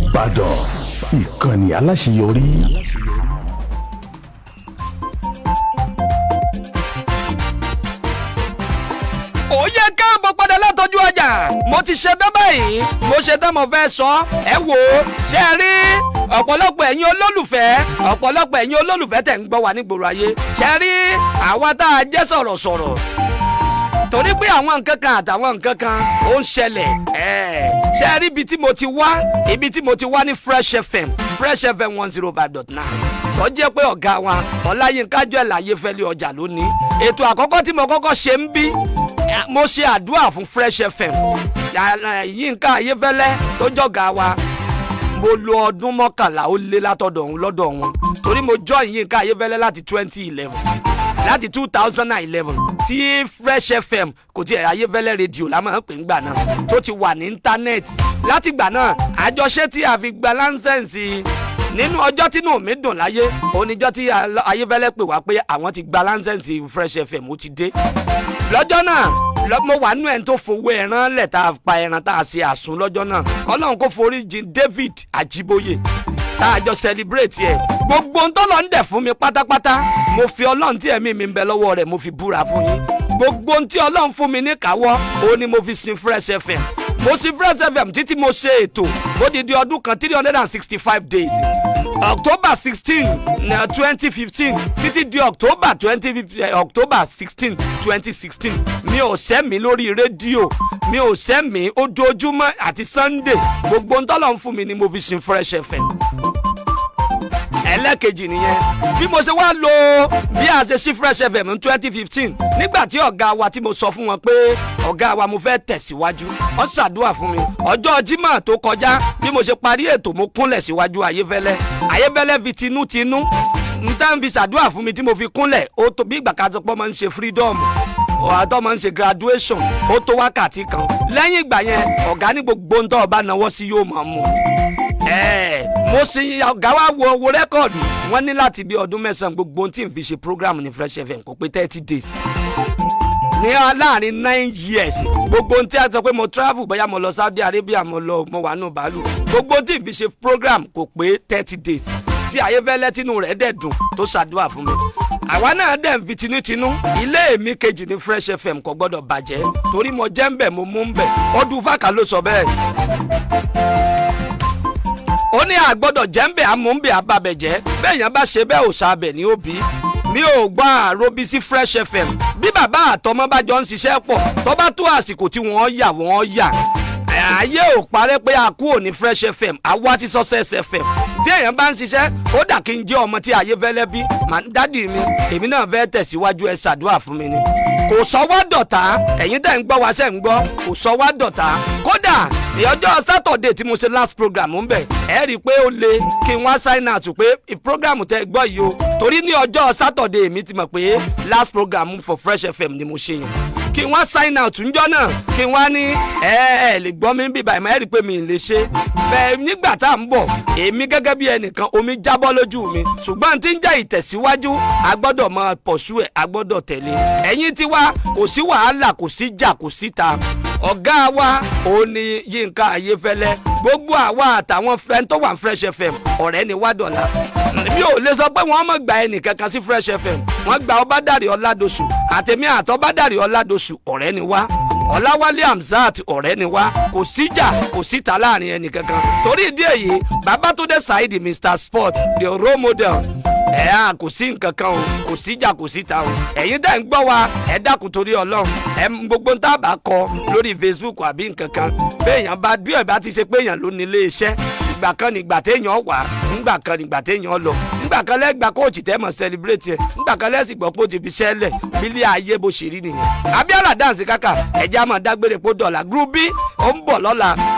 Ìbàdàn ìkànnì aláṣeyọrí. ó yẹ káàbọ̀ padà látọjú ọjà mo ti ṣe tán báyìí mo ṣe tán mo fẹ́ sọ ẹ wò ó ṣe é rí ọ̀pọ̀lọpọ̀ ẹ̀yin olólùfẹ́ ọ̀pọ̀lọpọ̀ ẹ̀yin olólùfẹ́ tẹ̀ ń gbọ́ wa nígboro ayé ṣe é rí àwa tá a jẹ́ sọ̀rọ̀sọ̀rọ̀ torí pé àwọn nǹkan kan àtàwọn nǹkan kan ó ń ṣẹlẹ̀ ẹ̀ ṣe é rí ibi tí mo ti wá ibi tí mo ti wá ní Fresh FM Fresh FM one zero five dot nine tó jẹ́ pé ọ̀gá wa Ọláyínká Joel Ayéfẹ́lẹ́ ọjà lónìí ètò àkọ́kọ́ tí mo kọ́kọ́ ṣe ń bí mo ṣe àdúrà fún Fresh FM Yínká Ayéfẹ́lẹ́ tó jọ̀gá wa mo lo ọdún mọ́kànlá ó lé látọ̀dọ̀ òun lọ́dọ̀ wọn torí mo join Yínká Ayéfẹ́lẹ́ láti twenty eleven láti two thousand and eleven tí Fresh FM kò tiẹ̀ Ayéfẹ́lẹ́ rédíò la máa ń pè ń gbà náà tó ti wà ní íńtánẹ́ẹ̀tì láti gbà náà àjọṣe tí a fi gba láńsẹ̀nsì nínú ọjọ́ tínú mi dùn láyé oníjọ́ tí Ayéfẹ́lẹ́ pè wá pé àwọn ti gba láńsẹ̀nsì Fresh FM ó ti dé lọ́jọ́ náà mo wà nínú ẹni tó fowó ẹran lẹ̀ tá a pa ẹran tá a ṣe àsun lọ́jọ́ náà ọlọ́run kò forí jìn David Ajiboye tá a jọ celebrate ẹ̀ gbogbo ń tọ́lọ̀ ń dẹ̀ fún mi pátápátá mo fi ọlọ́run tí ẹ̀mí mi ń bẹ lọ́wọ́ rẹ̀ mo fi búra fún yín gbogbo ń tí ọlọ́run fún mi ní káwọ́ òun ni mo fi sin Fresh FM mo sin Fresh FM títí mo ṣe ètò fódìdí ọdún kan three hundred and sixty five days october sixteen twenty fifteen títí di october twenty october sixteen twenty sixteen mi ò sẹ́mi lórí rédíò mi ò sẹ́mi ojoojúmọ́ àti sunday gbogbo ntọ́lọ̀ ń fún mi ni mo fi sin fresh fm ẹlẹ́kejì nìyẹn bí mo ṣe wá lo bí a ṣe sí fresh fm ní twenty fifteen nígbà tí ọ̀gá wa tí mo sọ fún wọn pé ọ̀gá wa mo fẹ́ tẹ̀síwájú wọ́n ṣàdúrà fún mi ọjọ́ Jímọ̀ tó kọjá bí mo ṣe parí ètò mo kúnlẹ̀ síwájú Ayéfẹ́lẹ́ Ayéfẹ́lẹ́ fi tinútinú n tá n fi ṣàdúrà fún mi tí mo fi kúnlẹ̀ ó tó bí ìgbà kan tó pọ́ máa ń ṣe freedom ọ̀hátọ́ máa ń ṣe graduation ó tó wákàtí kan lẹ́yìn ìgbà yẹn ọ̀gá ní gbogbo ń tọ́ ọba náwó sí yóò máa mú mo sì ọ̀gá wa wo wo rẹ́kọ̀dù wọ́n ní láti bí ọdún mẹ́sàn-án gbogbo tí n fi ṣe program ní Fresh FM kò pé thirty days ní láàrin nine years gbogbo ohun tí a sọ pé mo travel bóyá mo lọ Saudi Arabia mo lọ mo wà nù bàálù gbogbo tí n fi ṣe program kò pé thirty days tí Ayéfẹ́lẹ́ tínú rẹ̀ dẹ̀ dùn tó ṣàdúrà fún mi àwa náà dẹ̀ ń fi tinútinú ilé mi kejì ní Fresh FM kò gbọ́dọ̀ bàjẹ́ torí mo jẹ́ ń bẹ̀ mo mú ń bẹ̀ ọdún fàkà ló sọ bẹ́ẹ̀ ó ní àgbọ́dọ̀ jẹ́ ń bẹ̀ amúnbẹ̀ ababẹ̀jẹ́ bẹ́ẹ̀ yẹn bá ṣe bẹ́ẹ̀ ò sábẹ̀ ní òbí mi ò gbọ́ àròbí sí Fresh FM bí bàbá àtọmọ bá jọ ń ṣiṣẹ́ pọ̀ tó bá tó àsìkò tí wọ́n yà wọ́n yà ayé ò parẹ́ pé a kú òní Fresh FM àwa ti Success FM tí èèyàn bá ń ṣiṣẹ́ ó dà kí n jẹ́ ọmọ tí Ayéfẹ́lẹ́ bí dádì mi èmi náà fẹ́ tẹ̀síwájú ẹ ṣàdúrà fún mi ni kò sọ wá dọ̀tá ẹ̀yin tẹ̀ ń gbọ́ wá ṣẹ̀ ń gbọ́ kò sọ wá dọ̀tá kódà ìyọjọ́ sátọ̀dẹ̀ tí mo ṣe last program ń bẹ̀ ẹ rí i pé ó le kí n wá sign out pé program tẹ gbọ́ yìí o torí ní ọjọ́ sátọ̀dẹ̀ mi ti mọ̀ pé last program for Fresh FM ni mo ṣe yẹn kí n wá sign out ńjọ́ náà kí n wá ní ẹ ẹ lè gbọ́ mi bí báyìí ẹ rí i pé mi ì lè ṣe bẹ́ẹ̀ nígbà tá à ń bọ̀ èmi gẹ́gẹ́ bí ẹnìkan omi jábọ́ lójú mi ṣùgbọ́n tí ń jẹ́ ìtẹ̀síwájú a gbọ́dọ̀ máa pọ̀ṣú ẹ̀ a gbọ́dọ̀ tẹ̀lé ẹ̀yin tiwa kò sí wàhálà kò sí jà kò síta ọ̀gá wa òun ni Yínká Ayéfẹ́lẹ́ gbogbo àwa àtàwọn fẹ́ẹ́ tó wà Fresh FM ọ̀rẹ́ ni wá dọ̀la mi ò lè sọ pé wọ́n mọ̀ gba ẹnì kankan sí Fresh FM wọ́n gba Ọbádàrí Ọládòṣù àtẹ̀mí àtọ́ Ọbádàrí Ọládòṣù ọ̀rẹ́ ni wá Ọláwálé Hamzat ọ̀rẹ́ ni wá kò síjà kò síta láàrin ẹnì kankan torí ìdí èyí Babátúndé Saheed Mr Sport the role model ẹ á kò sí nǹkan kan o kò síjà kò síta o ẹ̀yin tẹ́ ń gbọ́ wa ẹ dákun torí ọlọ́run ẹ gbogbo ń tábà kọ lórí Facebook àbí nǹkan kan béèyàn bá bí ẹ̀ bá ti ṣe pé èèyàn ló ní ilé iṣẹ́ ìgbà kan nígbà téèyàn wà ńgbà kan nígbà téèyàn lọ ńgbà kan lẹ́gbàá kóòtù tẹ́ mọ̀ celebrate ẹ̀ ńgbà kan lẹ́sìn gbọ́ pé ó ti fi ṣẹ́lẹ̀ bílí ayé bó ṣe rí nìyẹn Abíọ́lá dance kàkà ẹ̀jẹ̀ á máa dágbére pé ó dọ̀là group B ó ń bọ̀ lọ́la